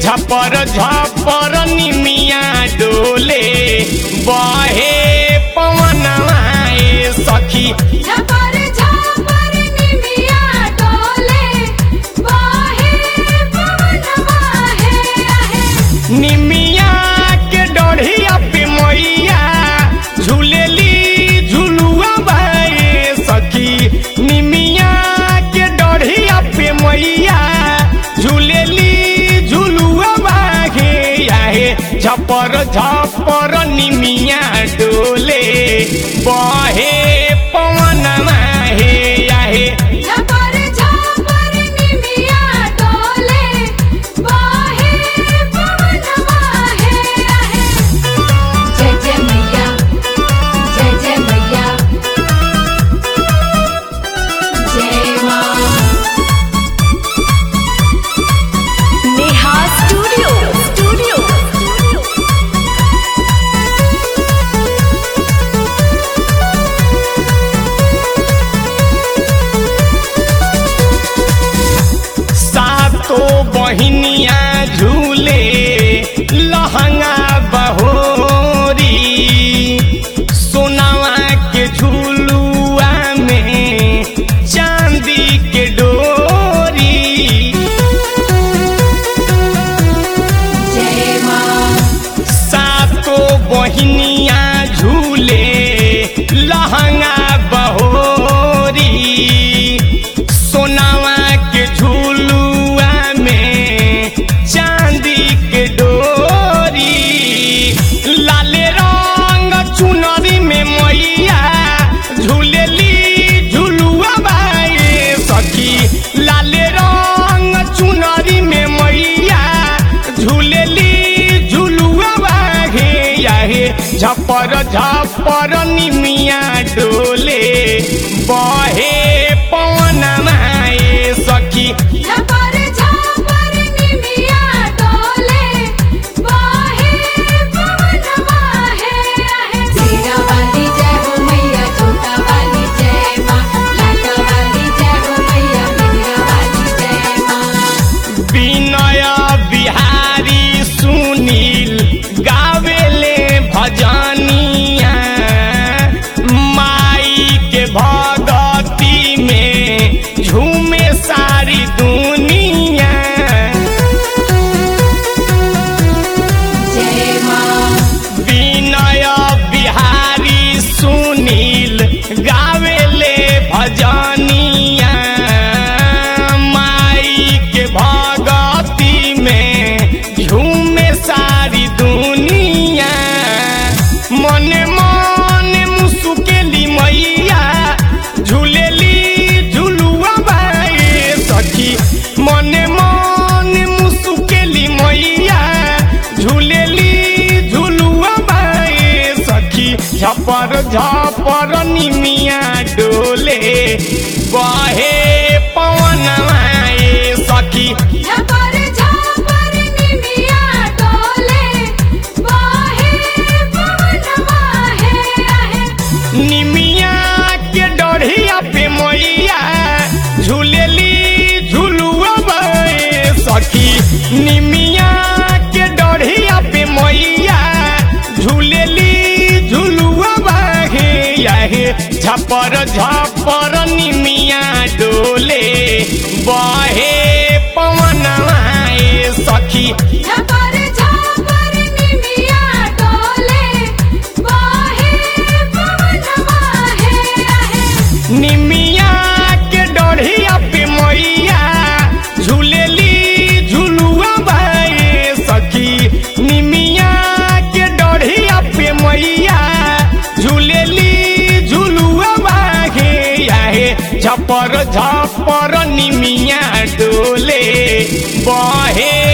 झपर झपर निमिया डोले बहे पवनवा ए सखी झपर झपर निमिया डोले बाहे पवनवा है आहे निमिया के डढ़िया पे मैया झूलेली झुलुआ बाए सखी निमिया के डढ़िया पे मैया झूलेली झुलुआ बाहे आहे झपर झपर निमिया डोले बहे पवनमा हे आहे झपर झपर निमिया डोले बाहे पवनवा है आहे जय जय मैया जय जय मैया जय मां नेहा स्टूडियो स्टूडियो सातो बहिनिया झूले लहंगा बहोरी सोनावा के झूलुआ में चांदी के डोरी जय मां सातो बहिनिया झूले लहंगा बहोरी सोनावा के झूलुआ में चांदी के डोरी लाले रंग चुनरी में मैया झूलेली झुलुआ बाए सखी लाले रंग चुनरी में मैया झूलेली झुलुआ बाहे याहे झपर झपर निमिया डोले बहे पवन माए सखी झपर झपर निमिया डोले बाहे पवनवा है आहे सीरा वाली जय हो मैया छोटा वाली जय मां लाटा वाली जय हो मैया मीरा वाली जय मां विनय बिहारी सुनील गावेले भजनिया माई के भगती में झूमे सारी दुनिया जय मां विनय बिहारी सुनील गावेले भजनिया माई के भगती में झूमे सारी दुनिया मने मने मुसुकेली मैया झूलेली झुलुआ बाए सखी मने मने मुसुकेली मैया झूलेली झुलुआ बाए सखी झपर झपर निमिया डोले बहे पवन आए सखी झपर झपर निमिया डोले बाहे पवनवा है आहे निमिया के डढ़िया पे मैया झूलेली झुलुआ बाए सखी निमिया के डढ़िया पे मैया झूलेली झुलुआ बाहे याहे झपर झपर निमिया डोले बहे पवन आए सखी झपर झपर निमिया डोले बाहे पवनवा है आहे निमिया के डढ़िया पे मैया झूलेली झुलुआ बाए सखी निमिया के डढ़िया पे मैया झूलेली झुलुआ बाहे याहे झपर झपर निमिया डोले बहे